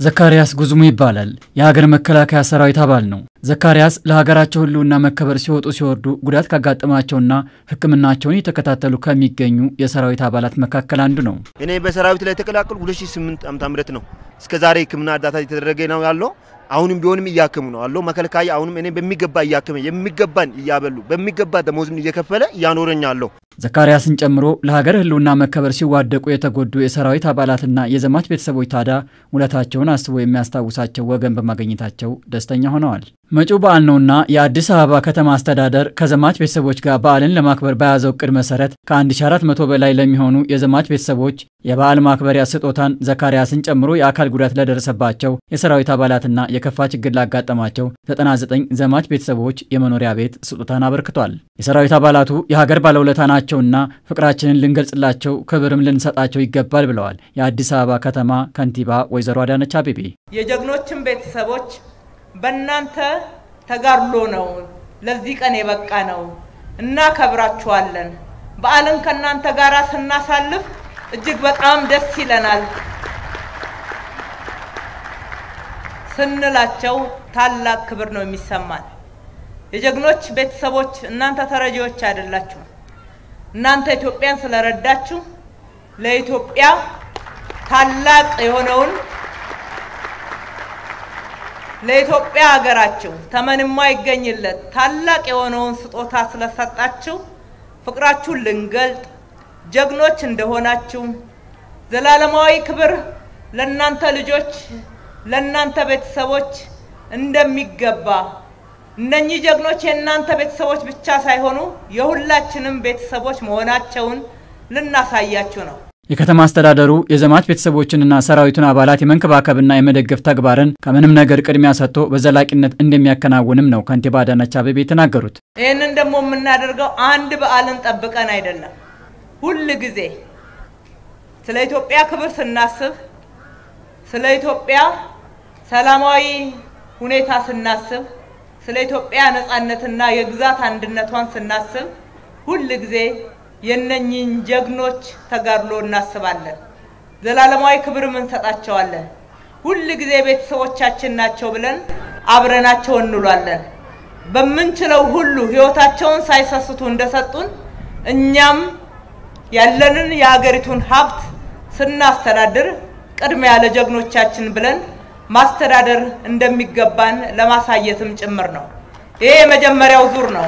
ዘካርያስ ጉዝሙ ይባላል። የሀገር መከላከያ ሰራዊት አባል ነው። ዘካርያስ ለሀገራቸው ሕልውና መከበር ሲወጡ ሲወርዱ ጉዳት ካጋጠማቸውና ሕክምናቸውን እየተከታተሉ ከሚገኙ የሰራዊት አባላት መካከል አንዱ ነው። እኔ በሰራዊት ላይ የተቀላቀሉ 2008 ዓመተ ምህረት ነው። እስከ ዛሬ ሕክምና እርዳታ እየተደረገ ነው ያለው። አሁንም ቢሆንም እያከሙ ነው አለው መከላከያ አሁንም እኔ በሚገባ እያከመ የሚገባን እያበሉ በሚገባ ደሞዝም እየከፈለ እያኖረኝ አለው። ዘካርያስን ጨምሮ ለሀገር ህልውና መከበር ሲዋደቁ የተጎዱ የሰራዊት አባላትና የዘማች ቤተሰቦች ታዲያ ውለታቸውን አስቦ የሚያስታውሳቸው ወገን በማግኘታቸው ደስተኛ ሆነዋል። መጪው በዓል ነውና የአዲስ አበባ ከተማ አስተዳደር ከዘማች ቤተሰቦች ጋር በዓልን ለማክበር በያዘው እቅድ መሰረት ከ1400 በላይ ለሚሆኑ የዘማች ቤተሰቦች የበዓል ማክበሪያ ስጦታን ዘካርያስን ጨምሮ የአካል ጉዳት ለደረሰባቸው የሰራዊት አባላትና የከፋ ችግር ላጋጠማቸው 99 ዘማች ቤተሰቦች የመኖሪያ ቤት ስጦታን አበርክቷል። የሰራዊት አባላቱ የሀገር ባለውለታ ናቸውና ፍቅራችንን ልንገልጽላቸው፣ ክብርም ልንሰጣቸው ይገባል ብለዋል የአዲስ አበባ ከተማ ከንቲባ ወይዘሮ አዳነች አቤቤ። የጀግኖችን ቤተሰቦች በእናንተ ተጋድሎ ነው ለዚህ ቀን የበቃ ነው። እናከብራችኋለን። በዓልን ከእናንተ ጋር ስናሳልፍ እጅግ በጣም ደስ ይለናል ስንላቸው ታላቅ ክብር ነው የሚሰማን። የጀግኖች ቤተሰቦች እናንተ ተረጂዎች አይደላችሁ። እናንተ ኢትዮጵያን ስለረዳችሁ ለኢትዮጵያ ታላቅ የሆነውን ለኢትዮጵያ ሀገራችሁ ተመን የማይገኝለት ታላቅ የሆነውን ስጦታ ስለሰጣችሁ ፍቅራችሁን ልንገልጥ ጀግኖች እንደሆናችሁ ዘላለማዊ ክብር ለእናንተ ልጆች ለእናንተ ቤተሰቦች እንደሚገባ እነኚህ ጀግኖች የእናንተ ቤተሰቦች ብቻ ሳይሆኑ የሁላችንም ቤተሰቦች መሆናቸውን ልናሳያችሁ ነው። የከተማ አስተዳደሩ የዘማች ቤተሰቦችንና ሰራዊቱን አባላት የመንከባከብና የመደገፍ ተግባርን ከምንም ነገር ቅድሚያ ሰጥቶ በዘላቂነት እንደሚያከናውንም ነው ከንቲባ አዳነች አቤቤ የተናገሩት። ይህንን ደግሞ የምናደርገው አንድ በዓልን ጠብቀን አይደለም። ሁል ጊዜ ስለ ኢትዮጵያ ክብር ስናስብ፣ ስለ ኢትዮጵያ ሰላማዊ ሁኔታ ስናስብ፣ ስለ ኢትዮጵያ ነጻነትና የግዛት አንድነቷን ስናስብ ሁል ጊዜ የነኚህን ጀግኖች ተጋድሎ እናስባለን። ዘላለማዊ ክብርም እንሰጣቸዋለን። ሁል ጊዜ ቤተሰቦቻችን ናቸው ብለን አብረናቸው እንውላለን። በምንችለው ሁሉ ሕይወታቸውን ሳይሰስቱ እንደሰጡን እኛም ያለንን የሀገሪቱን ሀብት ስናስተዳድር ቅድሚያ ለጀግኖቻችን ብለን ማስተዳደር እንደሚገባን ለማሳየትም ጭምር ነው። ይሄ የመጀመሪያው ዙር ነው።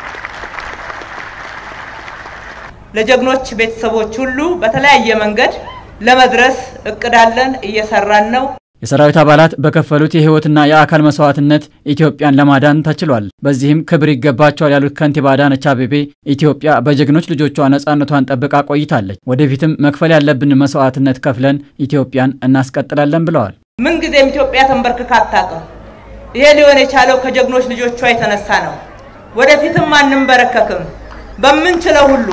ለጀግኖች ቤተሰቦች ሁሉ በተለያየ መንገድ ለመድረስ እቅዳለን፣ እየሰራን ነው። የሰራዊት አባላት በከፈሉት የህይወትና የአካል መስዋዕትነት ኢትዮጵያን ለማዳን ተችሏል። በዚህም ክብር ይገባቸዋል ያሉት ከንቲባ አዳነች አቤቤ ኢትዮጵያ በጀግኖች ልጆቿ ነጻነቷን ጠብቃ ቆይታለች። ወደፊትም መክፈል ያለብን መስዋዕትነት ከፍለን ኢትዮጵያን እናስቀጥላለን ብለዋል። ምንጊዜም ኢትዮጵያ ተንበርክካ አታውቅም። ይሄ ሊሆን የቻለው ከጀግኖች ልጆቿ የተነሳ ነው። ወደፊትም አንንበረከክም። በምንችለው ሁሉ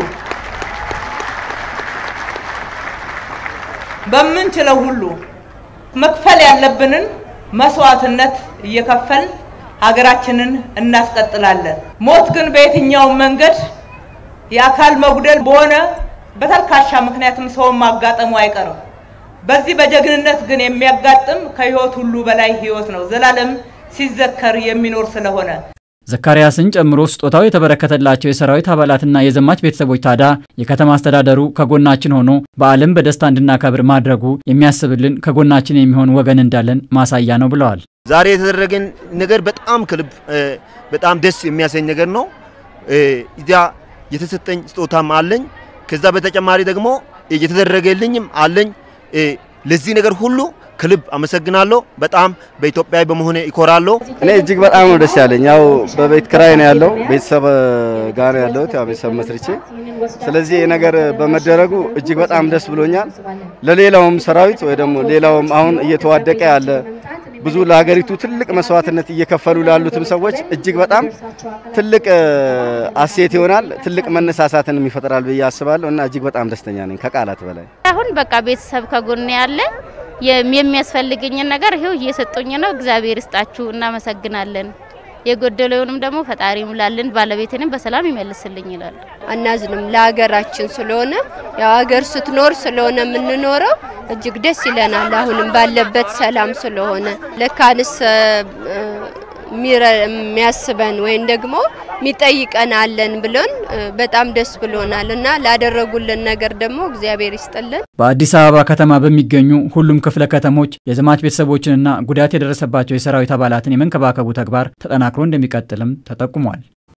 በምንችለው ሁሉ መክፈል ያለብንን መስዋዕትነት እየከፈልን ሀገራችንን እናስቀጥላለን። ሞት ግን በየትኛውም መንገድ የአካል መጉደል በሆነ በተልካሻ ምክንያትም ሰውን ማጋጠሙ አይቀርም። በዚህ በጀግንነት ግን የሚያጋጥም ከህይወት ሁሉ በላይ ህይወት ነው፣ ዘላለም ሲዘከር የሚኖር ስለሆነ ዘካርያስን ጨምሮ ስጦታው የተበረከተላቸው የሰራዊት አባላትና የዘማች ቤተሰቦች ታዲያ የከተማ አስተዳደሩ ከጎናችን ሆኖ በዓልን በደስታ እንድናከብር ማድረጉ የሚያስብልን ከጎናችን የሚሆን ወገን እንዳለን ማሳያ ነው ብለዋል። ዛሬ የተደረገን ነገር በጣም ከልብ በጣም ደስ የሚያሰኝ ነገር ነው። እዚያ የተሰጠኝ ስጦታም አለኝ። ከዛ በተጨማሪ ደግሞ የተደረገልኝም አለኝ። ለዚህ ነገር ሁሉ ከልብ አመሰግናለሁ። በጣም በኢትዮጵያዊ በመሆኔ ይኮራለሁ። እኔ እጅግ በጣም ነው ደስ ያለኝ። ያው በቤት ክራይ ነው ያለው፣ ቤተሰብ ጋር ነው ያለሁት፣ ያው ቤተሰብ መስርቼ። ስለዚህ ይህ ነገር በመደረጉ እጅግ በጣም ደስ ብሎኛል። ለሌላውም ሰራዊት ወይ ደግሞ ሌላውም አሁን እየተዋደቀ ያለ ብዙ ለሀገሪቱ ትልቅ መስዋዕትነት እየከፈሉ ላሉትም ሰዎች እጅግ በጣም ትልቅ አሴት ይሆናል፣ ትልቅ መነሳሳትን ይፈጥራል ብዬ አስባለሁ እና እጅግ በጣም ደስተኛ ነኝ ከቃላት በላይ። አሁን በቃ ቤተሰብ ከጎን ያለ የሚያስፈልገኝን ነገር ይሄው እየሰጡኝ ነው። እግዚአብሔር ይስጣችሁ፣ እናመሰግናለን። የጎደለውንም ደግሞ ፈጣሪ ሙላልን፣ ባለቤትንም በሰላም ይመልስልኝ ይላል። አናዝንም ለሀገራችን ስለሆነ ያው ሀገር ስትኖር ስለሆነ የምንኖረው እጅግ ደስ ይለናል። አሁንም ባለበት ሰላም ስለሆነ ለካንስ የሚያስበን ወይም ደግሞ የሚጠይቀን አለን ብሎን በጣም ደስ ብሎናል እና ላደረጉልን ነገር ደግሞ እግዚአብሔር ይስጥልን። በአዲስ አበባ ከተማ በሚገኙ ሁሉም ክፍለ ከተሞች የዘማች ቤተሰቦችንና ጉዳት የደረሰባቸው የሰራዊት አባላትን የመንከባከቡ ተግባር ተጠናክሮ እንደሚቀጥልም ተጠቁሟል።